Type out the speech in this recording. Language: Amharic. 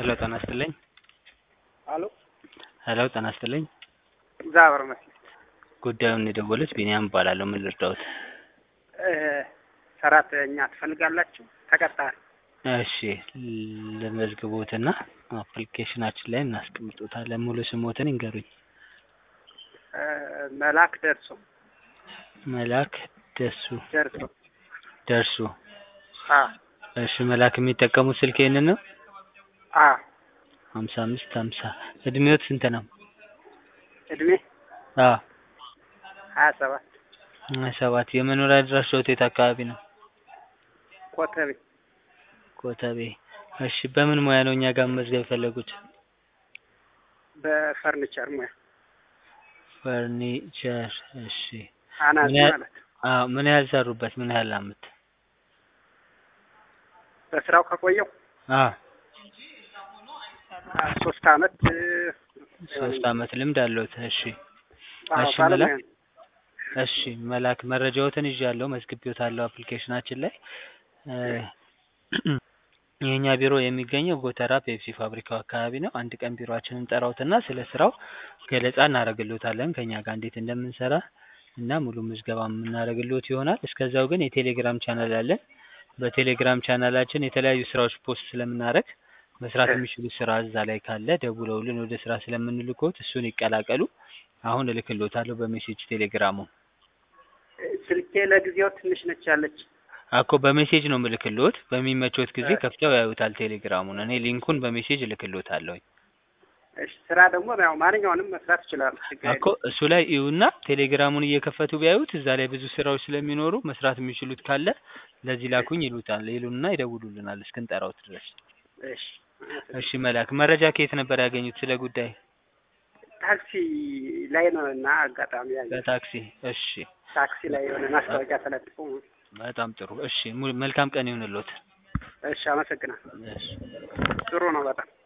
ሄሎ ጤና ይስጥልኝ። አሎ ሄሎ ጤና ይስጥልኝ። እግዚአብሔር ይመስገን። ጉዳዩን የደወሉት ቢኒያም እባላለሁ። ምን ልርዳዎት? እ ሰራተኛ ትፈልጋላችሁ? ተቀጣሪ እሺ ለመዝግቦትና አፕሊኬሽናችን ላይ እናስቀምጦታለን። ሙሉ ስሞትን ይንገሩኝ። እ መላክ ደርሶ መላክ ደሱ ደርሶ ደርሱ። አ እሺ መላክ የሚጠቀሙት ስልክ ይህንን ነው? አ ሀምሳ አምስት ሀምሳ እድሜዎት ስንት ነው? እድሜ አ ሀያ ሰባት ሀያ ሰባት የመኖሪያ አድራሻዎት የት አካባቢ ነው? ኮተቤ ኮተቤ። እሺ በምን ሙያ ነው እኛ ጋር መመዝገብ የፈለጉት? በፈርኒቸር ሙያ ፈርኒቸር። እሺ አናጺ ምን ያህል- ማለት ነው። አዎ ምን ያህል ሰሩበት? ምን ያህል አመት? በስራው ከቆየው አ አ ሶስት አመት እ ሶስት አመት ልምድ አለዎት። እሺ አዎ፣ እሺ ባለሙያ መላክ ነው። እሺ መላክ መረጃዎትን ይዣለሁ፣ መዝግቤዎታለሁ አፕሊኬሽናችን ላይ እ የእኛ ቢሮ የሚገኘው ጎተራ ፔፕሲ ፋብሪካው አካባቢ ነው። አንድ ቀን ቢሮአችንን እንጠራዎትና ስለ ስራው ገለጻ እናደርግልዎታለን ከኛ ጋር እንዴት እንደምንሰራ እና ሙሉ ምዝገባ የምናደርግልዎት ይሆናል። እስከዛው ግን የቴሌግራም ቻናል አለን። በቴሌግራም ቻናላችን የተለያዩ ስራዎች ፖስት ስለምናደርግ መስራት የሚችሉት ስራ እዛ ላይ ካለ ደውለውልን ወደ ስራ ስለምንልክዎት እሱን ይቀላቀሉ። አሁን እልክልዎታለሁ በሜሴጅ ቴሌግራሙ እ ስልኬ ለጊዜው ትንሽ ነች ያለች። አኮ በሜሴጅ ነው ምልክልዎት። በሚመቾት ጊዜ እ ከፍተው ያዩታል ቴሌግራሙን። እኔ ሊንኩን በሜሴጅ እልክልዎታለሁ። እሺ ስራ ደግሞ ያው ማንኛውንም መስራት ይችላሉ። ችግር አኮ የለም። እሱ ላይ እዩና ቴሌግራሙን እየከፈቱ ቢያዩት እዛ ላይ ብዙ ስራዎች ስለሚኖሩ መስራት የሚችሉት ካለ ለዚህ ላኩኝ ይሉታል ይሉና ይደውሉልናል እስክንጠራዎት ድረስ። እሺ እሺ መላክ መረጃ ከየት ነበር ያገኙት ስለ ጉዳይ? ታክሲ ላይ ነው እና አጋጣሚ ያለ በታክሲ። እሺ ታክሲ ላይ የሆነ ማስታወቂያ ተለጥፎ በጣም ጥሩ። እሺ mu- መልካም ቀን ይሁንልዎት። እሺ አመሰግናለሁ። እሺ ጥሩ ነው በጣም